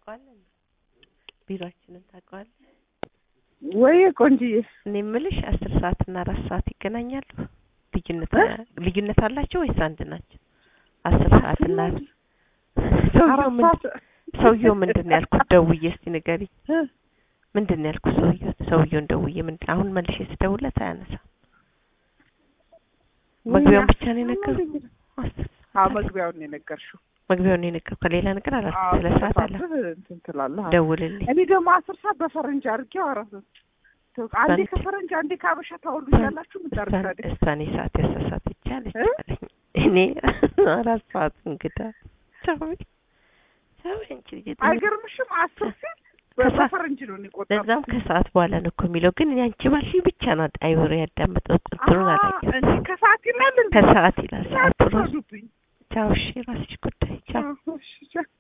ታውቀዋለህ? ቢሮአችንን ታውቀዋለህ? ወይ ቆንጅዬ እኔ የምልሽ አስር ሰዓት እና አራት ሰዓት ይገናኛሉ? ልዩነት እ? ልዩነት አላቸው ወይስ አንድ ናቸው? አስር ሰዓት እና ሰውየው አራት ምን ሰዓት ሰውየው ምንድን ነው ያልኩት? ደውዬ እስቲ ንገሪኝ። እ? ምንድን ነው ያልኩት? ሰውየው ሰውየውን ደውዬ ምንድን አሁን መልሼ ስደውልለት አያነሳም። መግቢያውን ብቻ ነው የነገሩት? አስር አዎ ሰዓት መግቢያውን ነው የነገርሽው። መግቢያውን ነው የነገርኩት። ከሌላ ነገር አላልኩም። አዎ ስለ ሰዓት አላ ተሳስተህ እንትን ትላለህ። አዎ። ደውልልኝ። እኔ ደግሞ አስር ሰዓት በፈረንጅ አድርጌው አራት አንዴ በአንድ- ከፈረንጅ አንዴ ካበሻ ታውሉ ያላችሁ ምን እሷን ታደርጋለች? እሷን የሰዓት ያሳሳተች አለች እ? አለኝ። እኔ አራት ሰዓት እንግዳ ሰው ሰው እንጂ ልጅ አይገርምሽም? አስር ሲል ከሳ- በፈረንጅ ነው የቆጠረው። ለዛም ከሰዓት በኋላ ነው እኮ የሚለው። ግን እኔ አንቺ ባልሽኝ ብቻ ነው አይወሬ ያዳመጠው ቁጥሩን አላየሁም። እንዴ ከሰዓት ይላል እንዴ? ከሰዓት ይላል ሰዓት ራሱ። አትፍረዱብኝ። ቻው እሺ፣ ራስሽ ጉዳይ ቻው። አዎ፣ እሺ፣ ቻው።